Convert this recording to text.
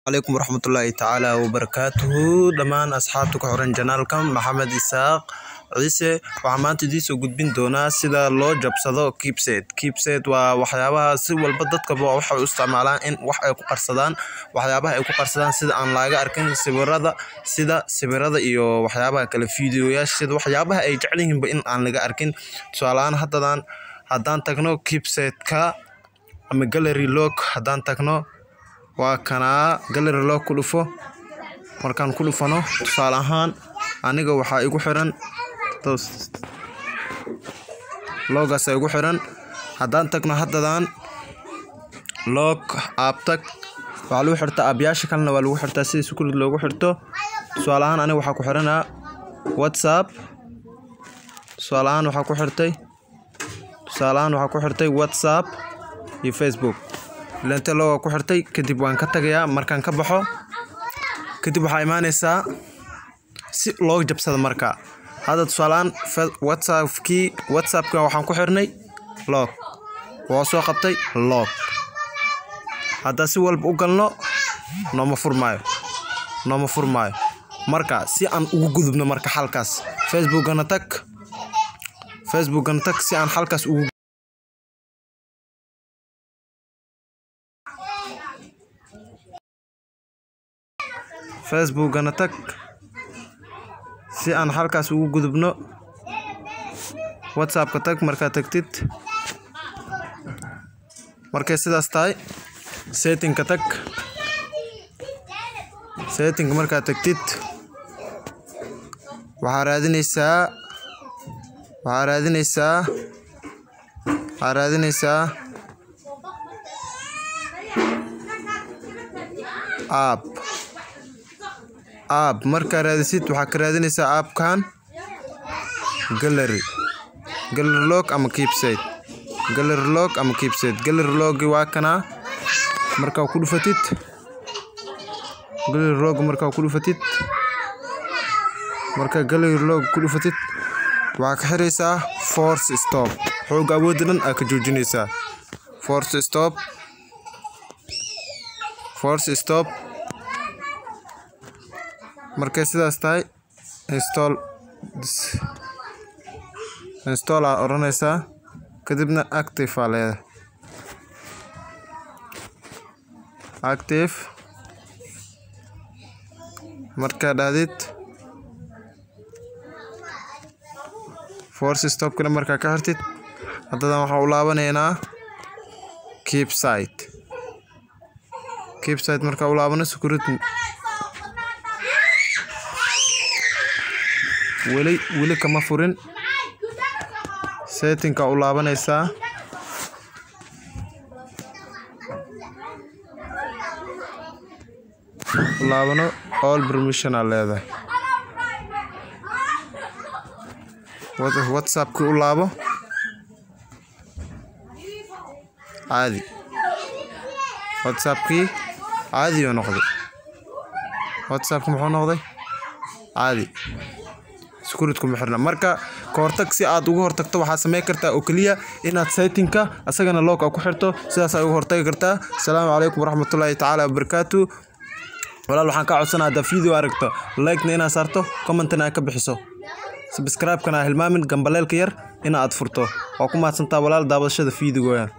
calaykum waraxmatullaahi tacaala wabarakaatuhu dhammaan asxaabta ku xiran janaalka maxamed isaaq ciise waxaa maanta idiin soo gudbin doonaa sida loo jabsado kibset kibset waa waxyaabaha si walba dadkaba waxay u isticmaalaan in wax ay ku qarsadaan waxyaabaha ay ku qarsadaan sida aan laaga arkin sawirada sida sawirada iyo waxyaabaha kale fiidiyoyaasha sida waxyaabaha ay jecel yihiinba in aan laga arkin tusaalahaan haddadan haddaan tagno kibsetka ama gallery log haddaan tagno waa kanaa gallery log ku dhufo markaan ku dhufano tusaale ahaan aniga waxaa igu xiran loogaas igu xiran haddaan tagno haddadan log aabtag waxaa lagu xirtaa aabyaasha kalena waa lagu xirtaa sida sukurid loogu xirto tusaale ahaan aniga waxaa ku xiranaa whatsapp tusaale ahaan waxaa ku xirtay tusaale ahaan waxaa ku xirtay whatsapp iyo facebook ilante looga ku xirtay kadib waan ka tagayaa markaan ka baxo kadib waxaa imaaneysaa si loo jabsada marka hadda tusaaleaan whatsappkii whatsappka waxaan ku xirnay log waa soo qabtay log haddaa si walba u galno nooma furmaayo nooma furmaayo marka si aan ugu gudubno marka xalkaas facebookgana tag facebookgana tag si aan xalkaas ugu facebookgana tag si aan halkaas ugu gudubno whatsappka tag markaad tagtid markay sidaas tahay settingka tag settingka markaad tagtid waxaa raadineysaa waxaa raadineysaa waxaa raadineysaa app app markaa raadisid waxaa ka raadineysaa appkan gallery gallery log ama keepsite gallery log ama keepsite gallery logi waa kanaa markaa ku dhufatid gallery log markaa ku dhufatid markaa gallery log ku dhufatid waxaa ka xiraysaa force stop xooga awoodda dhan aa ka joojinaysaa force stop force stop markay sidaas tahay install install aa odhanaysaa kadibna active aa leedahay active markaa dhahdid force stopkana markaa ka xirtid haddadan waxaa u laabanaynaa keep site keep site markaa u laabano security weli weli kama furin settingka u laabanaysaa u laabano all permission aa leedahay whatsappkii u laabo caadi whatsappkii caadi oo noqday whatsappki muxuu noqday caadi sekuritku ma xirna marka ka hortag si aad uga hortagto waxaa sameyn kartaa oo keliya inaad saytinka asagana log a ku xirto sidaasaa uga hortagi kartaa asalaamu calaykum waraxmatullaahi tacaala wabarakaatu walaal waxaan kaa codsanaa haddaa video aragto likena inaad saarto commentna aad ka bixiso subscribe-kana hilmaamin gambaleelka yar ina aad furto waa ku mahadsantaa walaal daabashada fiidigoya